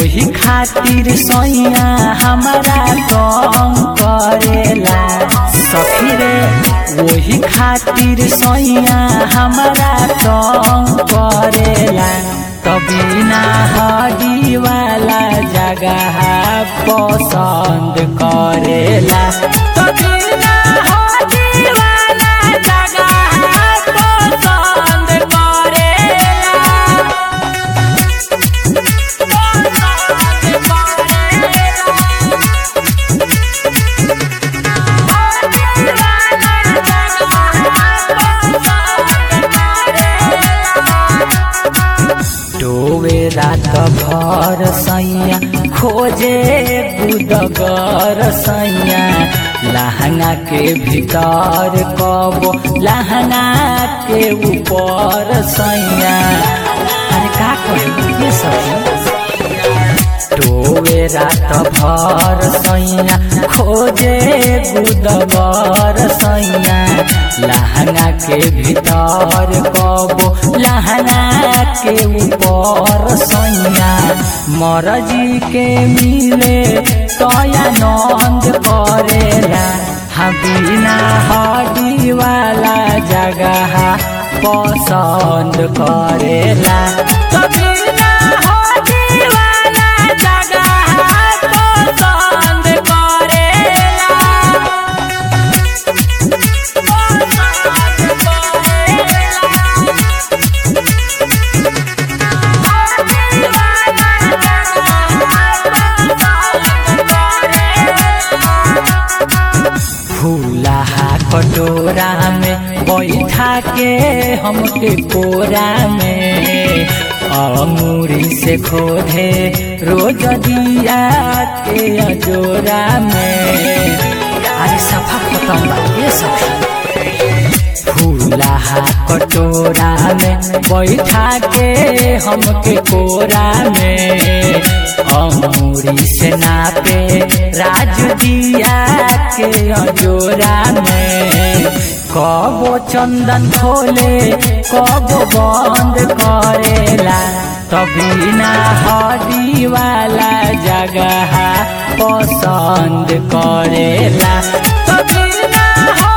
वही खातिर सैया हमारा कम करेला सखी रे वही खातिर सैया हमारा कम करेला कभी ना हडी वाला जगह पसंद करेला कभी ना हडी वाला जगह पसंद करेला डोवे रात भर सैया खोजे बुदगर सैया लहंगा के भीतर कबो लहंगा के ऊपर सैया अरे का कही ये सब टोवे रात भर सैया खोजे बुदबर सैया लहंगा के भीतर कबो लहंगा के ऊपर सैया मरजी के मिले तया नंद करेला हम बिना हडी वाला जगह पसंद करेला कभी ना हडी वाला जगह पसंद करेला फूलहा कटोरा में बैठा के हमके कोरा में अंगूरी से खोदे रोज दिया के अजोरा में अरे सफा खत्म बा ये सब फूलहा कटोरा में बैठा के हमके कोरा में अमूरी से नापे राज दिया के अजोरा में कबो चंदन खोले कबो बंद करेला तभी ना हडी वाला जगह पसंद करेला तभी ना